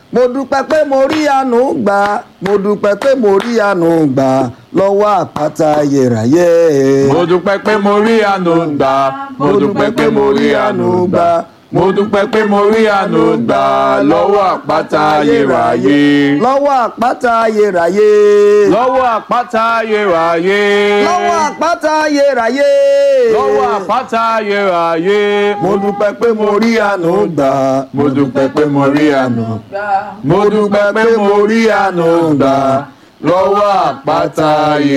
mo dúpẹ́ pé mo rí àánú gbà mo dúpẹ́ pé mo rí àánú gbà lọ́wọ́ àpáta ayérayé. mo dúpẹ́ pé mo rí àánú gbà mo dúpẹ́ pé mo rí àánú gbà mo dúpẹ́ pé mo rí àánú gbà lọ́wọ́ àpáta ayérayé. lọ́wọ́ àpáta ayérayé. lọ́wọ́ àpáta ayérayé. lọ́wọ́ àpáta ayérayé. lọ́wọ́ àpáta ayérayé. mo dúpẹ́ pé mo rí àánú gbà mo dúpẹ́ pé mo rí àánú. mo dúpẹ́ pé mo rí àánú gbà lọ́wọ́ àpáta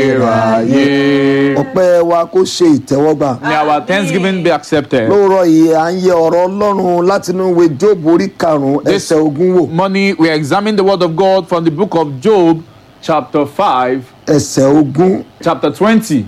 ayérayé. ọpẹ́ wa kó ṣe ìtẹ́wọ́gbà. May our thanksgiving be accepted. lóòrọ̀ yìí à ń yẹ ọ̀rọ̀ ọlọ́run látinú ìwé jóòbù orí karùn-ún This- ẹsẹ̀ ogún wò Money, we examine the word of God from the book of Job, chapter 5, ẹsẹ̀ ogún chapter 20.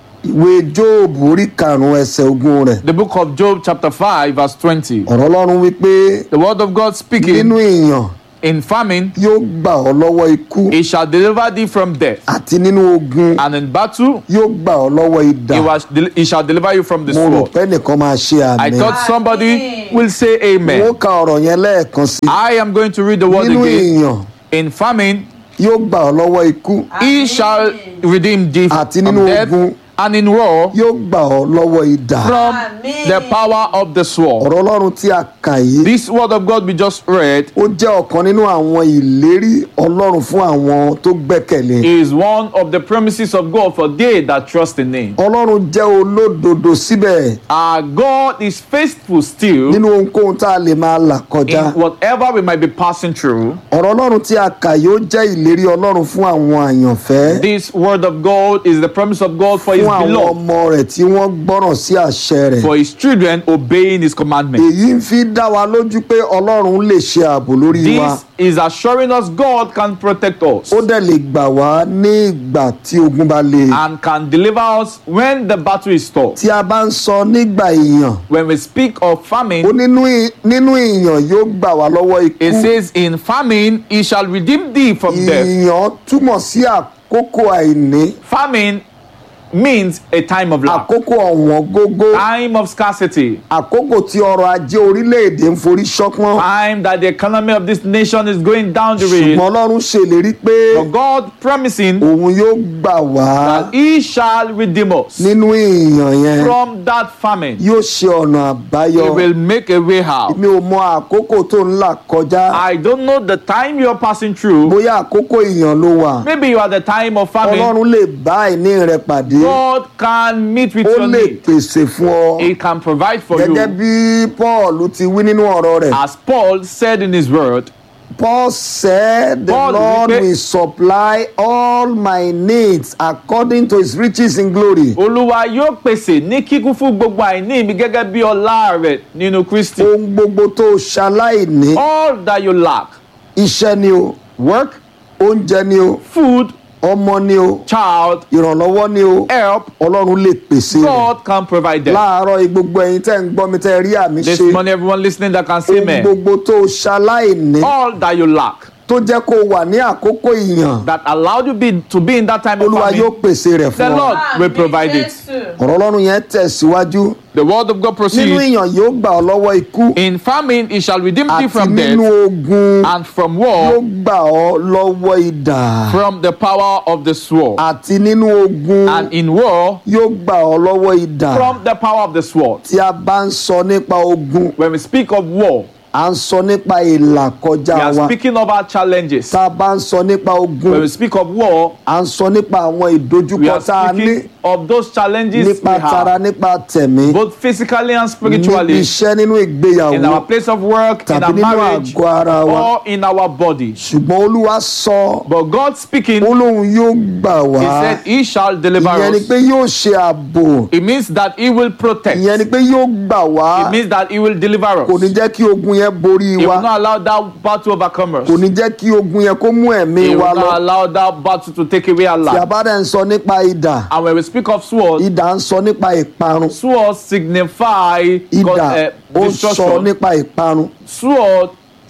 ìwé jóòbù orí karùn-ún ẹsẹ̀ ogún rẹ̀ The book of Job, chapter 5, verse 20. ọ̀rọ̀ ọlọ́run wípé The word of God nínú speaking ìyàn in famine, yóò gbà ọ́ lọ́wọ́ ikú he shall deliver thee from death, àti nínú ogun and in battle, yóò gbà ọ́ lọ́wọ́ idà he, was, he shall deliver you from the mo rò sword. pé nìkan máa ṣe I àmì thought somebody will say mo amen. ka ọ̀rọ̀ yẹn lẹ́ẹ̀kan sí I am going to read the word nínú again. ìyàn In famine, yóò gbà ọ́ lọ́wọ́ ikú he shall redeem thee Àti from nínú death, ogun. and in war, yóò gbà ọ́ lọ́wọ́ idà from the power of the sword. ọ̀rọ̀ ọlọ́run tí a kà yìí This word of God we just read ó jẹ́ ọ̀kan nínú àwọn ìlérí ọlọ́run fún àwọn tó gbẹ́kẹ̀lé is one of the promises of God for they that trust in Him. ọlọ́run jẹ́ olódodo síbẹ̀ Our God is faithful still nínú ohunkóhun tá a lè máa là kọjá in whatever we might be passing through. ọ̀rọ̀ ọlọ́run tí a kà yìí ó jẹ́ ìlérí ọlọ́run fún àwọn àyànfẹ́ This word of God is the promise of God for His fún àwọn beloved, ọmọ rẹ̀ tí wọ́n gbọ́ràn sí àṣẹ rẹ̀ for His children obeying His commandments. èyí ń fi dá wa lójú pé ọlọ́run lè ṣe ààbò lórí wa This is assuring us God can protect us ó dẹ̀ lè gbà wá ní ìgbà tí ogun bá le and can deliver us when the battle is tough. tí a bá ń sọ nígbà ìyàn When we speak of ó famine, nínú ì- nínú ìyàn yóò gbà wá lọ́wọ́ ikú it says, In famine, He shall redeem thee from death. ìyàn túmọ̀ sí àkókò àìní Famine means a time of lack, àkókò ọ̀wọ́n gógó time of scarcity, àkókò tí ọrọ̀ ajé orílẹ̀-èdè ń forí ṣọ́pọ́n time that the economy of this nation is going down the ṣùgbọ́n rail. ọlọ́run ṣèlérí pé But God promising òun yóò gbà wá that He shall redeem us nínú ìyàn yẹn from that famine. yóò ṣe ọ̀nà àbáyọ He will make a way out. mi ò mọ àkókò tó ń là kọjá I don't know the time you're passing through. bóyá àkókò ìyàn ló wà Maybe you are the time of famine. ọlọ́run lè bá àìní rẹ pàdé God can meet with ó your lè need. pèsè fún ọ He can provide for gẹ́gẹ́ you. bí paul ti wí nínú ọ̀rọ̀ rẹ̀ As Paul said in his word, paul said the Paul lord wípé- will supply all my needs according to his riches in glory Olúwa yóò pèsè ní kíkún fún gbogbo àìní mi gẹ́gẹ́ bí ọlá rẹ̀ nínú Kristi. ohun gbogbo tó ṣaláìní All that you lack, iṣẹ́ ni o work, oúnjẹ ni o food, ọmọ ni o child, ìrànlọ́wọ́ ni o help, ọlọ́run lè pèsè rẹ̀ God can provide them. láàárọ̀ yìí gbogbo ẹ̀yin tẹ́ ń gbọ́ mi tẹ́ rí àmì This ṣe morning, everyone listening that can say ohun amen. gbogbo tó ṣaláìní All that you lack tó jẹ́ kó wà ní àkókò ìyàn that allowed you be, to be in that time of olúwa yóò famine, pèsè rẹ̀ the fún ọ Lord will provide it. ọ̀rọ̀ ọlọ́run yẹn tẹ̀síwájú The word of God nínú proceeds. ìyàn yóò gbà ọ́ lọ́wọ́ ikú In famine, he shall redeem thee àti from nínú death ogun and from yóò war, gbà ọ́ lọ́wọ́ idà from the power of the sword. àti nínú ogun And in war, yóò gbà ọ́ lọ́wọ́ idà from the power of the sword. tí a bá ń sọ nípa ogun When we speak of war, à ń sọ nípa ìlà kọjá we are wa speaking of our challenges. tá a bá ń sọ nípa ogun When we speak of war, à ń sọ nípa àwọn we ìdojúkọ are tá a ní speaking of those challenges we nípa tara have, nípa tẹ̀mí both physically and níbi spiritually, iṣẹ́ nínú in ìgbéyàwó our place of work, in tàbí our nínú marriage, àgọ́ ara wa or in our body. ṣùgbọ́n olúwa sọ But God speaking, ó lóun yóò gbà wá He said, He shall deliver ìyẹn ni us. pé yóò ṣe ààbò It means that He will protect. ìyẹn ni It pé yóò gbà wá means that He will deliver kò ní us. jẹ́ kí ogun yẹn borí He wa will not allow that battle overcome us. kò ní jẹ́ kí ogun yẹn kó mú ẹ̀mí He wa will lọ not allow that battle to take away our tí a life. bá dẹ̀ ń sọ nípa idà And when we speak of sword, idà ń sọ nípa ìparun sword signify idà uh, ó ń sọ destruction. nípa ìparun Sword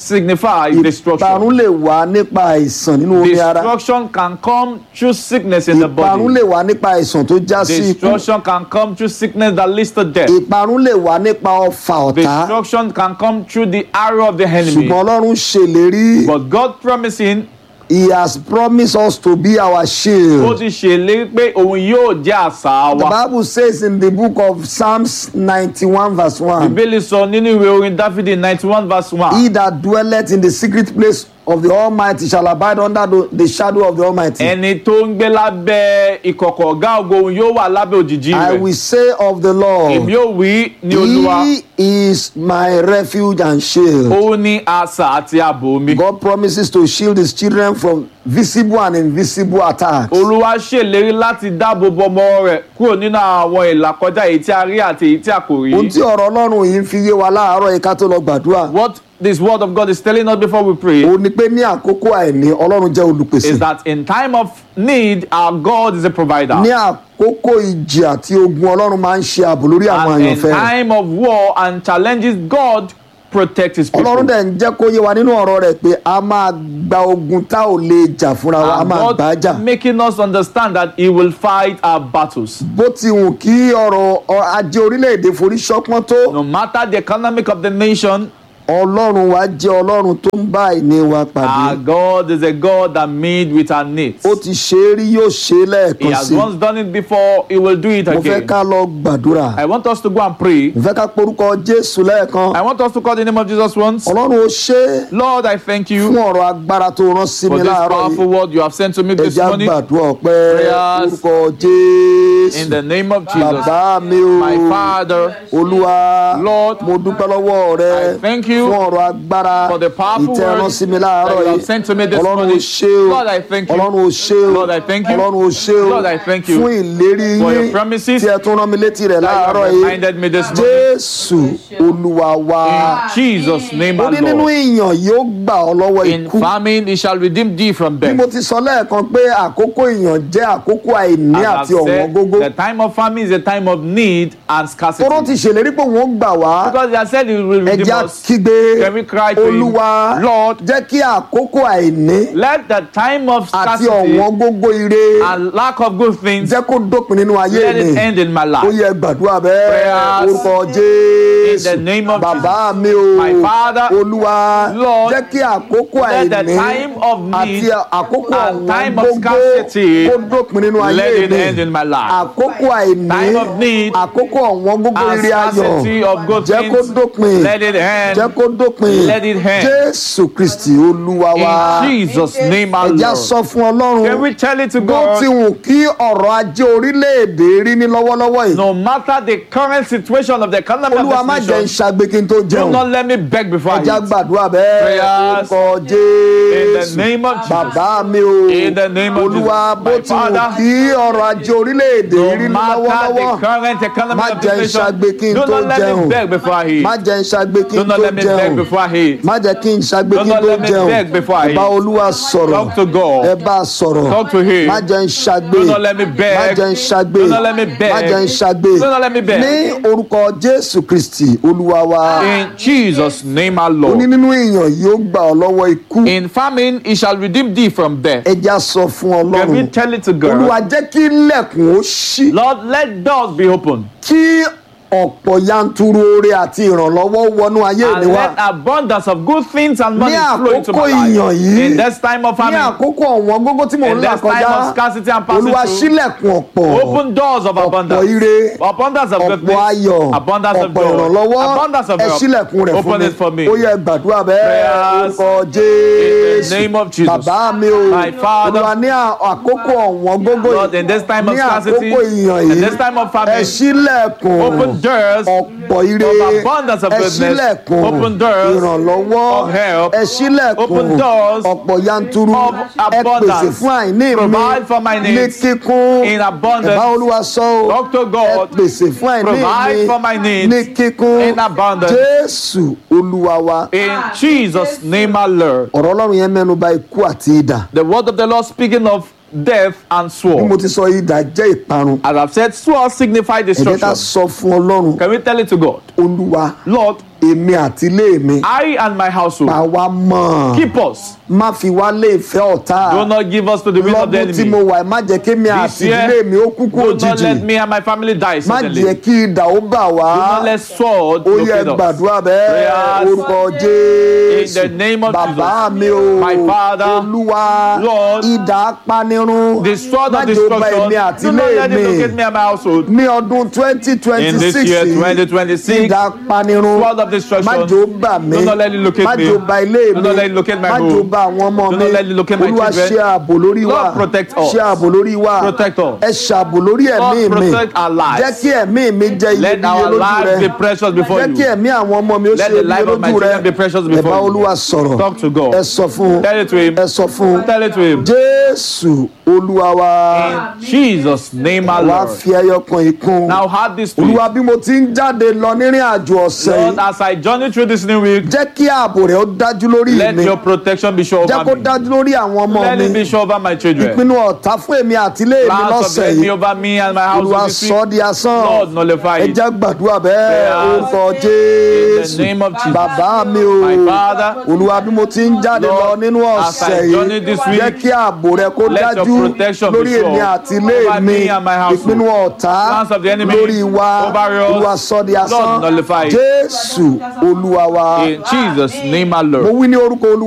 signifies destruction. ìparun lè wá nípa àìsàn nínú omi ara Destruction can come through sickness in the ìparun body. lè wá nípa àìsàn tó já sí ikú Destruction can come through sickness that leads to death. ìparun lè wá nípa ọfà ọ̀tá Destruction can come through the arrow of the enemy. ṣùgbọ́n ọlọ́run ṣèlérí But God promising, he has promised us to be our ó shield. ti ṣèlérí pé òun yóò jẹ́ àṣà The wa. Bible says in the book of Psalms 91 verse 1 Bíbélì sọ nínú ìwé orin Dáfídì ninety one verse one. He that dwelleth in the secret place of the Almighty shall abide under the, the shadow of the Almighty. Ẹni tó ń gbé lábẹ́ ìkọ̀kọ̀ ọ̀gá ògo òun yóò wà lábẹ́ òjìji I rẹ̀. will say of the Èmi Lord, yóò wí ní Olúwa. He is my refuge and shield. Ó ní asà àti ààbò mi. God promises to shield his children from visible and invisible attacks. Olúwa ṣèlérí láti dáàbò bo ọmọ rẹ̀ kúrò nínú àwọn ìlàkọjá èyí tí a rí àti èyí tí a kò rí. Ohun tí ọ̀rọ̀ Ọlọ́run yìí ń fi yé wa láàárọ̀ yìí ká tó lọ gbàdúrà. What this word of God is telling us before we pray Ó ní pé ní àkókò àìní Ọlọ́run jẹ́ olùpèsè. is that in time of need, our God is a provider. Ní àkókò ìjì àti ogun Ọlọ́run máa ń ṣe ààbò lórí àwọn And in àyànfẹ́ rẹ̀. time of war and challenges, God protects his people. Ọlọ́run dẹ̀ ń jẹ́ kó yé wa nínú ọ̀rọ̀ rẹ̀ pé a máa gba ogun tá ò lè jà fúnra wa, a And máa gbà á jà. God making us understand that he will fight our battles. Bó ti wù kí ọrọ̀ ọ- ajé orílẹ̀-èdè forí ṣọpọ́n tó, No matter the economic of the nation, Ọlọ́run wa jẹ́ Ọlọ́run tó ń bá àìní wa pàdé. our God is a God that made with our needs. Ó ti ṣe é rí yóò ṣe é He lẹ́ẹ̀kan has sí i. once done it before, he will do it Mo fẹ́ again. ká lọ gbàdúrà. I want us to go and pray. Mo fẹ́ ká porúkọ Jésù lẹ́ẹ̀kan. I want us to call the name of Jesus once. Ọlọ́run ó ṣe é Lord, I thank fún you ọ̀rọ̀ agbára tó rán sí for mi this láàárọ̀ powerful yìí. word you have sent to me this Ẹja morning. gbàdúrà ọpẹ́ Prayers. orúkọ In Jésù. the name of Jesus, Bàbá mi o. my Father, Olúwa. Lord, Mo dúpẹ́ lọ́wọ́ rẹ. I thank you fún ọ̀rọ̀ agbára for the powerful ìtẹ́ rán word sí mi that láàárọ̀ you have yìí. sent to me this Ọlọ́run ó morning. ṣe o. Lord, I thank you. Ọlọ́run ó ṣe o. Lord, I thank you. Ọlọ́run ó ṣe o. Lord, I thank you fún ìlérí for your yín promises tí ẹ tún rán mi létí rẹ̀ that you láàárọ̀ have yìí. reminded me this morning. Jésù Olúwa wa. In Jesus' name, Ó our ní nínú Lord. ìyàn yóò gbà ọ́ lọ́wọ́ In ikú. famine, he shall redeem thee from Bí mo death. ti sọ lẹ́ẹ̀kan pé àkókò ìyàn jẹ́ àkókò àìní As I've àti ọ̀wọ́n said, gógó. the time of famine is a time of need and scarcity. Tóró ti ṣèlérí pé òun ó gbà wá. Because he has said he will redeem Ẹja us. kígbe Can we cry to him? Olúwa Lord, jẹ́ kí àkókò àìní let the time of àti scarcity ọ̀wọ́n gógó ire and lack of good things jẹ́ kó dópin nínú ayé let it mi. end in my Ó life. yẹ gbàdúrà bẹ́ẹ̀ Prayers orúkọ in Jésù. the name of Bàbá mi o. My Father, Olúwa Lord, jẹ́ kí àkókò let the àìní time of need àti àkókò and ọ̀wọ́n time of gógó scarcity kó dópin nínú let ayé it mi. end in my life. Àkókò àìní Time of need àkókò ọ̀wọ́n gógó and ire scarcity ayọ̀ of good jẹ́ kó things dópin. let it end jẹ́ kó dópin Let it end. jésù kristi olúwa wa in Jesus' name, our ẹja Lord. sọ fún Can ọlọ́run we tell it to bó ti God? wù kí ọ̀rọ̀ ajé orílẹ̀-èdè rí ní lọ́wọ́lọ́wọ́ yìí No matter the current situation of the economy olúwa of má this jẹ́ ń nation, ṣàgbé kí n tó do jẹun not let me beg before I ẹja eat. gbàdúrà bẹ́ẹ̀ Prayers orúkọ In the jésù name of Jesus. bàbá mi o In the name of olúwa Jesus. bó My ti wù Father, kí ọ̀rọ̀ ajé orílẹ̀-èdè No rí ní matter lọ́wọ́lọ́wọ́ the current economy Má of jẹ́ this ìṣàgbé kí n nation, do tó not let jẹun. me beg before I eat. má jẹ́ ń ṣàgbé kí Do n not tó let me beg jẹun before I eat. má jẹ́ kí n ṣàgbé Do kí n not tó let me jẹun beg before I ẹ bá eat. olúwa sọ̀rọ̀ Talk to God. ẹ bá a sọ̀rọ̀ Talk to him. má jẹ́ ń ṣàgbé Do not let me beg. má jẹ́ ń ṣàgbé Do not let me beg. má jẹ́ ń ṣàgbé Do not let me beg. ní orúkọ jésù kristi olúwa wa In Jesus' name, our ó ní Lord. nínú ìyàn yóò gbà ọ́ lọ́wọ́ ikú In famine, he shall redeem thee from death. ẹja sọ fún Can we ọlọ́run tell it to olúwa God? jẹ́ kí ilẹ̀kùn ó ṣí Lord, let doors be open. kí ọ̀pọ̀ yanturu oore àti ìrànlọ́wọ́ wọnú ayé mi And wá let abundance of good things and money Ní flow into àkókò my ìyàn life. yìí, In this time of ní famine, àkókò ọ̀wọ́n gógó tí mò ń in là this time kọjá of scarcity and passing olúwa through, ṣílẹ̀kùn ọ̀pọ̀ open doors of abundance. ire, Abundance of ọ̀pọ̀ goodness. ayọ̀ Abundance of ọ̀pọ̀ joy. ìrànlọ́wọ́ Abundance of ẹ help. ṣílẹ̀kùn rẹ̀ fún Open mi it for me. ó yẹ gbàdúrà bẹ́ẹ̀ Prayers orúkọ In jésù the name of Jesus. bàbá mi o My Father, olúwa ní à- àkókò ọ̀wọ́n gógó Lord, in this time of ní scarcity, àkókò ìyàn in yìí this time of ẹ famine, ṣílẹ̀kùn open doors ọ̀pọ̀ ire of abundance of ẹ goodness. ṣílẹ̀kùn Open doors ìrànlọ́wọ́ of help. ẹ ṣílẹ̀kùn Open doors ọ̀pọ̀ yanturu of ẹ abundance. pèsè fún àìní mi Provide for my ní needs kíkún in abundance. ẹ bá olúwa sọ o Talk to ẹ God. pèsè fún àìní Provide for my mi needs ní kíkún in abundance. jésù olúwa wa In Jesus' name, our Lord. ọ̀rọ̀ ọlọ́run yẹn mẹ́nu bà ikú àti idà The word of the Lord speaking of death and bí mo sword. ti sọ idà jẹ́ ìparun As I've said, sword signify ẹ jẹ́ ká destruction. sọ fún ọlọ́run Can we tell it to God? olúwa Lord, èmi àti ilé mi I and my household. pa wá mọ́ Keep us. má fi wá lé ìfẹ́ ọ̀tá Do not give us to the will of the lọ́dún tí mo enemy. wà ẹ má jẹ́ kí mi This àti year, ìdílé mi ó kúkú Do not òjijì let me and my family die má suddenly. jẹ́ kí idà ó bà wá Do not let sword ó yẹ locate us. gbàdúrà bẹ́ẹ̀ Prayers. orúkọ In jésù the name of bàbá Jesus. mi o My Father, olúwa Lord, idà apanirun The sword má of jẹ́ ó bà destruction. èmi àti Do not ilé let it mi locate me and my household. ní ọdún twenty twenty In this six year, 2026, idà panirun sword of destruction. má jẹ́ ó bà mí Do not let it locate má me. jẹ́ ó bà ilé Do mi not let it locate my má jẹ́ ó home. bà àwọn ọmọ Do mi not let it locate my olúwa children. ṣe ààbò lórí wa Lord, protect us. ṣe ààbò lórí wa Protect us. ẹ ṣààbò lórí ẹ̀mí Lord, mi protect our lives. jẹ́ kí ẹ̀mí mi jẹ́ Let iyebíye our lójú lives be rẹ precious before jẹ́ kí you. ẹ̀mí àwọn ọmọ mi ó Let ṣe the life iyebíye of my lójú rẹ children be precious ẹ before bá you. olúwa sọ̀rọ̀ Talk to God. ẹ sọ fún un Tell it to him. ẹ sọ fún un Tell it to him. jésù olúwa wa In Jesus' name, our wá Lord. fi ẹyọ kan ìkún Now have this faith. olúwa bí mo ti ń jáde lọ nírìn àjò ọ̀sẹ̀ Lord, yìí as I journey through this new week, jẹ́ kí ààbò rẹ̀ ó dájú lórí let mi your protection be sure jẹ́ kó over me. dájú lórí àwọn ọmọ Let mi it be sure over my children. ìpinnu ọ̀tá fún èmi àti ilé mi Plans of the lọ́sẹ̀ enemy yìí over me and my olúwa house this sọ week, ọ́ di asán Lord, nullify ẹ it. jẹ́ gbàdúrà bẹ́ẹ̀ Prayers. orúkọ In jésù the name of Jesus. bàbá mi o My Father, olúwa bí mo ti ń jáde lọ Lord, nínú as I ọ̀sẹ̀ journey yìí this week, jẹ́ kí ààbò rẹ kó let your dájú protection be lórí sure èmi àti ilé over mi me and my household. ìpinnu ọ̀tá Plans of the enemy lórí wa over us, olúwa sọ di asán Lord, nullify it. jésù olúwa wa In Jesus' name, our mo Lord. wí ní orúkọ olúwa.